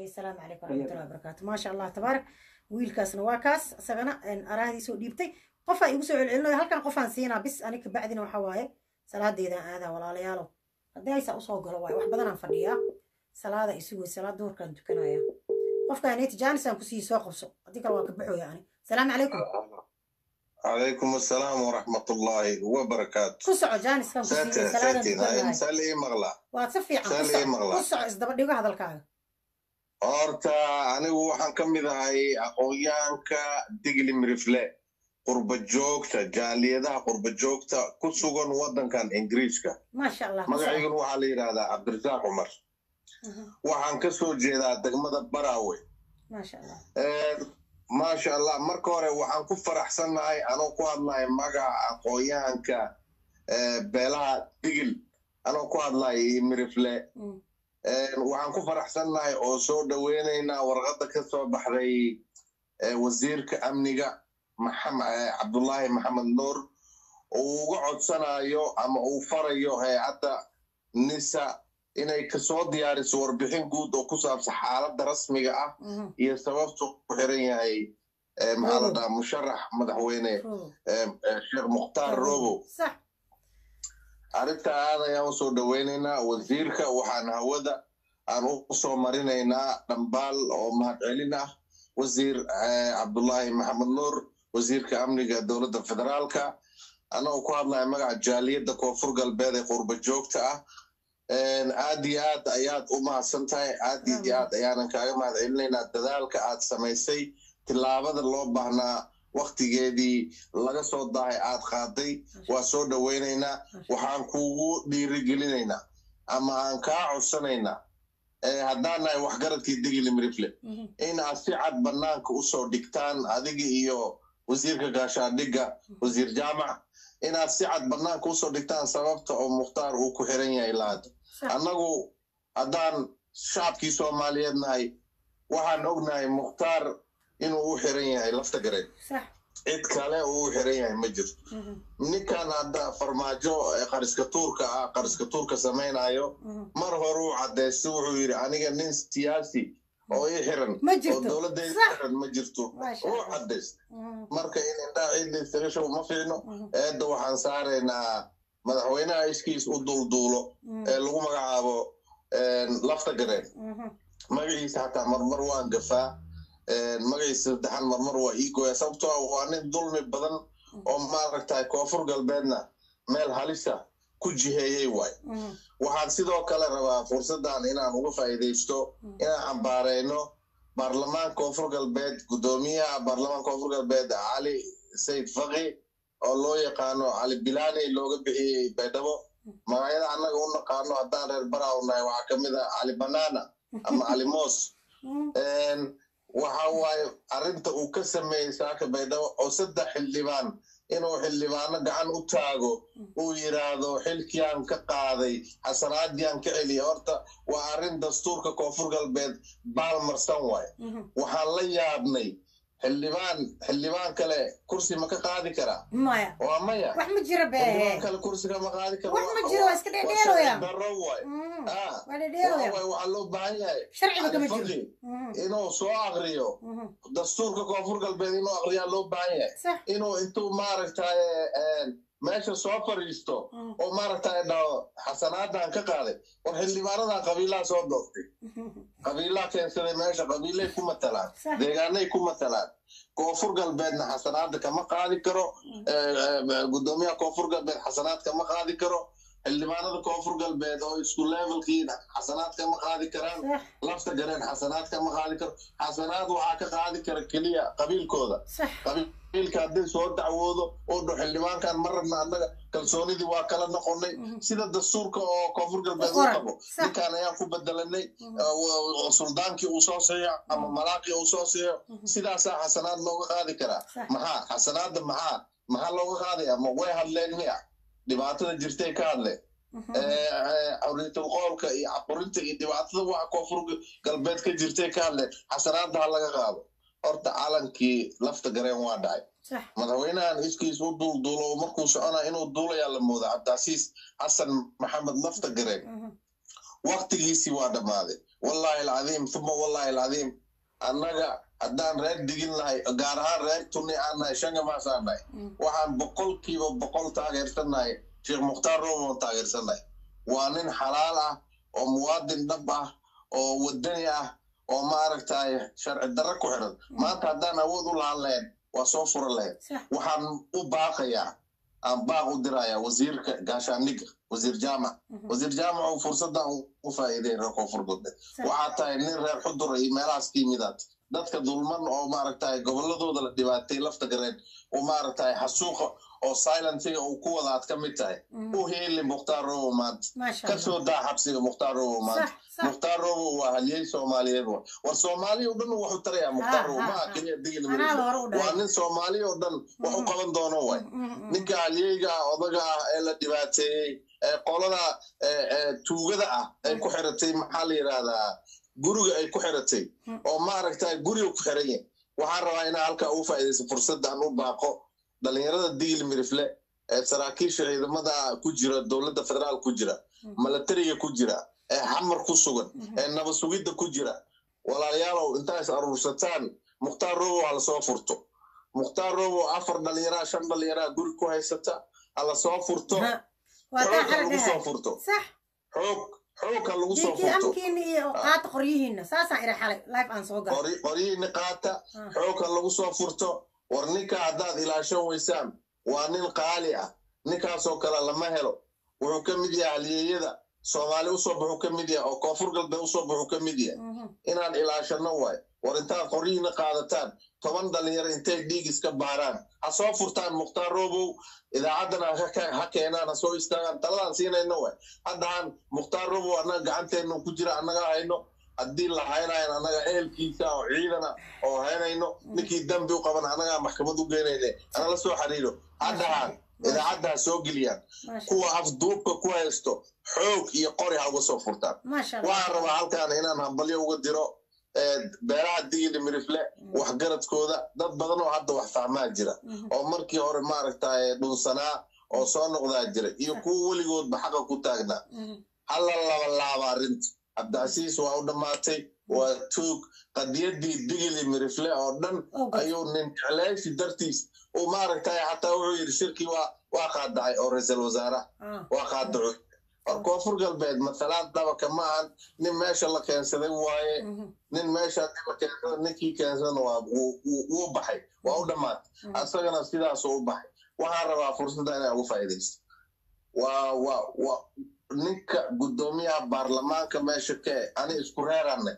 okay asalaamu calaykum waraxmatullahi wabarakaatu maasha allah tabaarak wiilkaasna waa kaas isagana araahdiisoo dhiibtay qofaa igu soo celcelinayo halkan qofaan siinaa bis ani kabacdina waxa waaye salaadeedaan aadaa walaalayaalow haddii aysaa usoo galo waaye wax badanaan fadhiyaa salaada isugoy salaad duurkaan tukanaya qofkaaneti jaanisaan kusii soo qabso haddii kale waa ka baxooya ani salaamu calaykum عليكم السلام ورحمة الله وبركاته ku soco jaaniskaan ساتر kusiiya salaadan ساتر هاي tukanaya مسألة إيه مغلا waad si fiican ku Saalay soco maqlaa. ku soco isdaba dhigo hadalkaaga horta anigu waxaan ka mid ahay aqoonyahanka digli mirifle qurba joogta jaaliyadaha qurba joogta ku sugan waddankan ingiriiska maasha allah ku soco magacayguna waxaa la yidhahdaa cabdirasaaq cumar Mhm. waxaan ka soo jeedaa degmada baraawe maasha allah maasha allah marka hore waxaan ku faraxsannahay anoo ku hadlahay magaca aqoonyahanka eh, beelaha digil anoo ku hadlahay iyo mirifle Mm. Een, waxaan ku faraxsannahay oo soo dhoweynaynaa warqadda ka soo baxday eh, wasiirka amniga maxam- eh, cabdullaahi maxamed nuur uu uga codsanayo ama uu farayo hay-adda nisa inay kasoo diyaariso warbixin guud oo ku saabsan xaaladda rasmiga ah Mhm. iyo sababtu ku xiran yahay eh, maxaa la Robo. dhahaa musharax madaxweyne Robo. eh, eh, sheekh mukhtaar robow sax arrinta aad ayaan usoo dhoweynaynaa wasiirka waxaan hawada aan u soo marinaynaa dhambaal oo mahadcelin ah wasiir eh, cabdullaahi maxamed nuur wasiirka amniga dowladda federaalka anagoo ku hadlaya magaca jaaliyadda koonfur galbeed ee qurba joogta ah Een, aad iyo aad ayaad u mahadsan tahay aad iyo aad ayaanan kaaga mahadcelinaynaa dadaalka aad samaysay tillaabada loo baahnaa waktigeedii laga soo daahay aad qaaday waa soo dhoweynaynaa waxaan kuugu dhiirigelinaynaa ama aan kaa codsanaynaa eh, haddaan nahay waxgaradkii digili mirifle Mhm. in aad si cad bannaanka usoo dhigtaan adiga iyo wasiirka gaashaandhigga wasiir jaamac inaad si cad bannaanka usoo dhigtaan sababta oo mukhtaar uu ku xiran yahay laada sax annagu haddaan shacabkii soomaaliyeed nahay waxaan ognahay mukhtaar inuu u xiran yahay lafta gareed sax cid kale uu u xiran yahay ma jirto Mhm. ninkan hadda farmaajo ee qariska tuurka ah qariska tuurka samaynayo Mhm. mar hore uu caddaystay wuxuu yidhi aniga nin siyaasi oo ii xiran ma oo jirto dowladdeeda sax xiran ma jirto Maasha uu Allah. caddaystay Mhm. marka in indhaha ciidda iskaga show ma fiicno Mhm. eedda waxaan saaraynaa madaxweynaha iskiis u dulduulo Mhm. ee lagu magacaabo een, lafta gareen Mhm. magaciisa xataa marmar waan gafaa een, magaciisa saddexan marmar waa ii gooya sababtoo ah waa nin dulmi badan oo maaragtay koonfur galbeedna meel halisa ku jiheeyey waay Mhm. waxaan sidoo kale rabaa fursaddan inaan uga faa'iidaysto inaan cambaarayno baarlamaanka koonfur galbeed guddoomiyaha baarlamaanka koonfur galbeed cali sayid faqi oo loo yaqaano cali bilaani looga bixiyey baydhabo magacyada annaga u naqaano haddaan reer baraaw nahay waxaa ka mid ah cali banaana ama cali moos Mhm. Een, waxa waaye arrinta uu ka sameeyey saaka baydhabo oo saddex xildhibaan inuu xildhibaano gacan u taago uu yidhaahdo xilkiaan ka qaaday xasanaadiyaan ka celiya horta waa arrin dastuurka koonfur galbeed baalmarsan waay Mhm. waxaan la yaabnay xildhibaan xildhibaan kale kursi ma ka qaadi karaa maya waa maya wax ma jira xildhibaan be kale kursiga ma qaadi kara wax ma Waa- jiro waa iska waa dhedheeloya sharci darro waay Mhm. Ah, waa dhedheeloya waa waay, waxaa loo baahan yahay sharciba kama Cali jiro Faqi Mhm. inuu soo akriyo Mhm. dastuurka koonfur galbeed inuu akriyaa loo baahan yahay sax inuu intuu maaragtay meesha soo fadhiisto Mhm. oo maaragtay dhaho xasanaadan ka qaaday war xildhibaanadan qabiilaha soo doortay Mhm. qabiilaha keensaday meesha qabiilay ku matalaan Sax. deegaanay ku matalaan koonfur galbeedna xasanaada kama qaadi karo eh, eh, guddoomiyaha koonfur galbeed xasanaad kama qaadi karo xildhibaanada koonfur galbeed oo isku levelkii xasanaad kama qaadi karaan sax lafta gareen xasanaad kama qaadi karo xasanaad waxaa ka qaadi kara keliya qabiilkooda sax qabiilka haddii soo dacwoodo oo dho xildhibaankan ma rabna annaga kalsoonidii waa kala noqonay Mhm. sida dastuurka oo koonfur galbeed u Qoran. qabo Sax. ninkaan ayaan ku bedelanay Mhm. eh, wa- wa- suldaankii uu soo siiyo ama malaaqii uu soo siiyo Mhm. sidaasaa xasanaad looga qaadi karaa Sax. maxaa xasanaadda maxaa maxaa looga qaadaya ma way hadleen miya dhibaatada jirtay ka hadleen Mhm. awritul qoolka iyo caqurinta iyo dhibaatada waxa koonfur galbeed ka jirtay ka hadleen xasanaadda ha laga qaado horta calankii lafta gareen waa dhacay sax madaxweynahan iskiis u duulduulo oo markuu soconaa inuu duulayaa la mooda cabdicasiis xasan maxamed lafta gareen Mhm. waktigiisii waa dhammaaday wallahi alcadiim uma wallahi alcadiim annaga haddaan reer digin lahay gaar ahaan reer tuni aan nahay shangamaasaan nahay waxaan boqolkiiba boqol taageersannahay sheekh mukhtaar roomon taageersannahay waa nin xalaal ah oo muwaadin dhab ah oo wadani ah oo maaragtay sharci darro ku xiran maanta haddaan awood u lahaan lahayn waa soo fura lahayd waxaan u baaqayaa aan baaq u dirayaa wasiirka gaashaandhigga wasiir jaamac wasiir jaamac uu fursaddan u faa'iideyn reer koonfur galbeed waxaa tahay nin reer xudur iyo meelahaas ka yimidaad dadka dulman oo maaragtay gobolladooda la dhibaatay lafta gareen oo maaragtay xasuuqa oo silentiga uu ku wada aad ka mid tahay u heeli mukhtaar robo maanta ka soo daa xabsiga mukhtaar robo maanta mukhtaar robo waa halyey soomaaliyeed wa war soomaaliya o dhan waxu tarayaa mukhtaar robo maa keliya digil waa nin soomaaliya oo dhan wax u qaban doono way ninka halyeyga ah odaga ah ee la dhibaateeyey ee qolada tuugada ah ay ku xiratay maxaa la yidhaahdaa guriga ay ku xiratay oo maaragtay guriga ku xiran yahay waxaan rabaa inaa halkaa ugu faa'iidaysa fursaddan u baaqo dhalinyarada digil mirifle ee saraakiisha ciidamada ku jira dowladda federaal ku jira milatariga ku jira ee xamar ku sugan ee nabad sugidda ku jira walaalayaalow intaas aruursataan mukhtaar robo ha lasoo furto mukhtaar robo afar dhalinyaraa shan dhalinyaraa guri ku haysata ha lasoo furto xoog ha lagu soo furto xoog xoog ha lagu soo furto qoryihiina qaata xoog ha lagu soo furto war ninka haddaad ilaashan weysaan waa nin qaali ah ninkaasoo kale lama helo wuxuu ka mid yahay halyeeyada soomaali usoo baxuu ka mid yahay oo koonfur galbeed usoo baxuu ka mid yahay inaan ilaashanno waay war intaad qoryihiina qaadataan toban dhalinyaro intay dhiig iska baaraan ha soo furtaan mukhtaar robow idaacaddana ha keenaan ha soo istaagaan taladaan siinayno waay haddahaan mukhtaar robow annaga gacanteennu ku jira annaga hayno haddii la haynayan annaga ehelkiisa oo ciidana oo haynayno ninkii dambi u qaban annagaa maxkamad u geynayne ana la soo xiriiro haddahaan idaacadda ha soo geliyaan kuwa afduubka ku haysto xoog iyo qori ha uga soo furtaan waxaan rabaa halkaan inaan hambalyo uga diro beeraha digili mirifle waxgaradkooda dad badan oo hadda wax fahmaa jira oo markii hore maaragtay dhunsanaa oo soo noqdaa jira iyo kuwa weligoodba xaqa ku taagnaa hala laba laaba arrinta cabdicasiis waa u dhammaatay waa tuug qadiyaddii digili mirifle oo dhan ayuu nin jeclaysi dartiis uu maaragtay xataa wuxuu yidhi shirkii waa waa qaadacay oo ra-iisul wasaaraha waa qaadacoy war koonfur galbeed mathalaan dabaka ma ahan nin meesha la keensaday waaye nin meesha la keensada ninkii keensada waa wuu baxay waa u dhammaatay asagana sidaasuu u baxay waxaan rabaa fursadda inaa ugu faa'iidaysto waa waa waa ninka guddoomiyaha baarlamaanka meesha ka e ani isku reeranay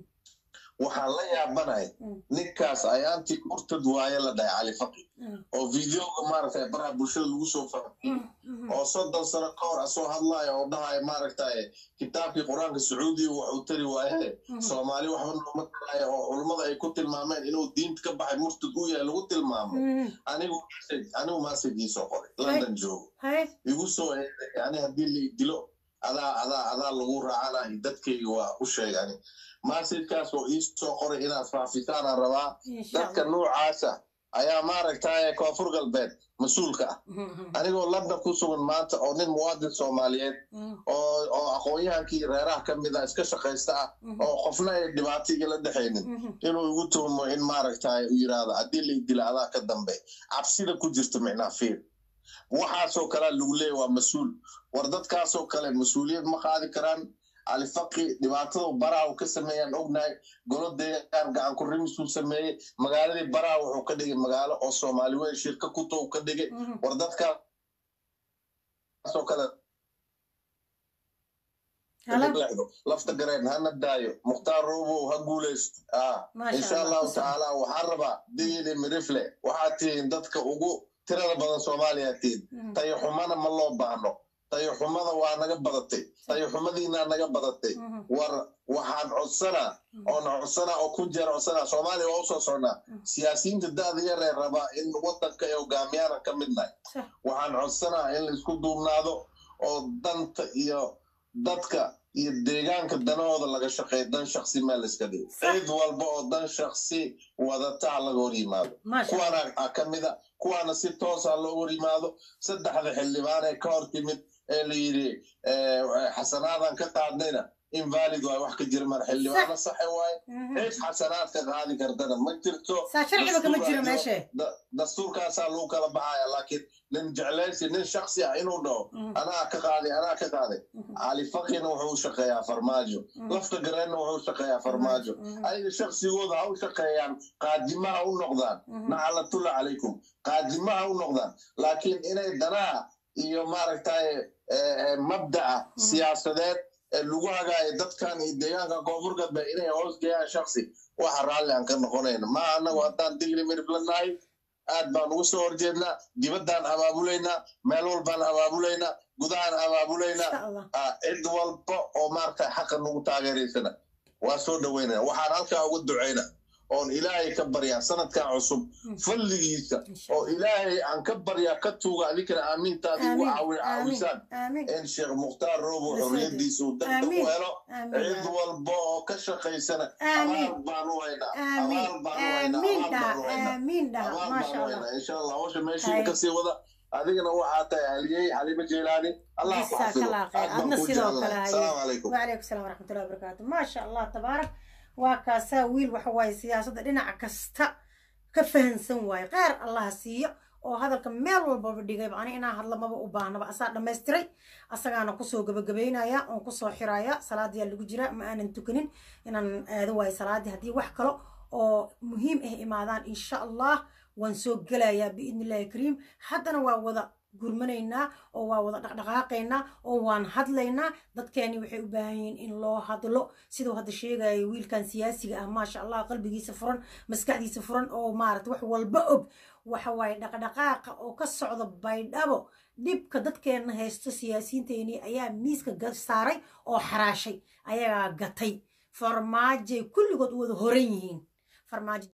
waxaan la yaabanahay ninkaas ayaantii murtad waaye la dhahay cali faqi oo videoga maaragtay baraha bulshada lagu soo fahmiyey oo soddon sano ka hor asoo hadlaayo oo dhahayo maaragtay kitaabkii qur-aanka sacuudiga waxuu tari waaye soomaali waxba nooma taraayo oo culummada ay ku tilmaameen inuu diinta ka baxay murtad u yahay lagu tilmaamo anigu anigu maasagiisoo qoray london joogo igu soo eeday ani haddii la dilo adaa adaa adaa lagu raacanayo dadkayga waa u sheegani maasajkaas oo ii soo qoray inaad faafisaanaan rabaa dadka noocaasa ayaa maaragtay koonfur galbeed mas-uulka ah anigoo london ku sugan maanta oo nin muwaadin soomaaliyeed oo oo aqoon-yahankii reeraha ka mid ah iska shaqaysta ah oo qofna ay dhibaato igala dhexaynin inuu igu tuhmo in maaragtay u yidhaahdo haddii la dila adaa ka dambe cabsida ku jirta micnaa fiir waxaasoo kalea lagu leeya waa mas-uul war dadkaasoo kale mas-uuliyad ma qaadi karaan alifaqi dhibaatada baraha uu ka sameeyaan ognahay golo deegaan gacan ku rimisuu sameeyey magaaladii baraha wuxuu ka dhigay magaalo oo soomaali weyn shirka kuto uu ka dhigay war dadkaasoo kale lafta gareen hana daayo mukhtaar robow ha guulaysto insha allahu tacaala waxaan rabaa digili mirifle waxaad tihiin dadka ugu tirada badan soomaaliya tihiin tayaxumana ma loo baahno tayaxumada waa naga badatay tayaxumadiinaa naga badatay war waxaan codsanaa oon codsanaa oo ku jeer codsanaa soomaaliya waa usoo socnaa siyaasiyiinta da'da yaree rabaa in waddanka ay hogaamiyaana ka midnahay waxaan codsanaa in laisku duubnaado oo danta iyo dadka iyo deegaanka danahooda laga shaqeeyo dan shaksi meel iska dhigo cid walba oo dan shaksi wadataa laga hor yimaado kuwaana ka mida kuwaana si toosa loo hor yimaado saddexda xildhibaan ee ka hor timid ee la yidhi xasanaadan ka qaadnayna invalid waay wax ka jira mar xildhibaano saxe waaye cid xasanaad ka qaadi kartana ma jirto saa sharciba kama jiro meeshe dastuurkaasaa lagu kala baxaya laakiin nin jeclaysi nin shaksi ah inuu dhaho anaa ka qaaday anaa ka qaaday cali fakina wuxuu u shaqeeyaa farmaajo lafta gareenna wuxuu u shaqeeyaa farmaajo ayaga shaksigooda ha u shaqeeyaan qaadimaha u noqdaan nacalatulla calaykum qaadimaha u noqdaan laakiin inay danaha iyo maaragtay mabda'a siyaasadeed lagu hagaayo dadkan iyo deegaanka koonfur galbeed inay hoos geeyaan shaksi waxa raalli aan ka noqonayna ma anagu haddaan digli miriflanahay aad baan ugu soo horjeednaa dibaddaan abaabulaynaa meel walbaan abaabulaynaa gudahaan abaabulaynaa cid walba oo maaragtay xaqa nagu taageeraysana waa soo dhaweynaya waxaan halkaa ugu ducayna oon ilaahay ka baryaa sanadkan cusub falligiisa oo ilaahay aan ka baryaa ka tuuga adinkana aamiintaadi ugu caawisaan in sheekh mukhtaar roobo xorriyadiisa uu dadka u helo cid walba oo ka shaqaysana abaal baan u haynaa abaal baan u haynaa abaal baan u haynaa insha allah hawsha meeshiina kasii wada adigana waxaa tahay haliyey xaliimo jeelaani allah ku xafido aad baan ku jeclahay asalaamu calaykum wacalaykum salaam waraxmatullahi wabarakaatu maasha allah tabaarak waa kaasaa wiil waxa waaye siyaasadda dhinac kasta ka fahansan waaye qaar allaha siiyo oo hadalka meel walbaba dhigayba ani inaan hadla maba u baahnaba asaa dhammaystiray asagaana kusoo gabagabaynaya oon kusoo xiraya salaadiyaa lagu jira ma aanan tukanin inaan aado waayo salaadii haddii wax kale oo muhiim ah imaadaan insha allah waan soo gelayaa biidni illahi kariim haddana waa wada gurmanaynaa oo waa wada dhaqdhaqaaqaynaa oo waan hadlaynaa dadkeeni waxay u baahan yihiin in loo hadlo siduu hadda sheegaya wiilkan siyaasiga ah maasha allah qalbigiisa furan maskaxdiisa furan oo maarata wax walba og waxa waaye dhaqdhaqaaqa oo ka socda baydhabo dhibka dadkeenna haysto siyaasiyiinteeni ayaa miiska saaray oo xaraashay ayagaa gatay farmaajay kulligood u wada horan yihiin farmaajo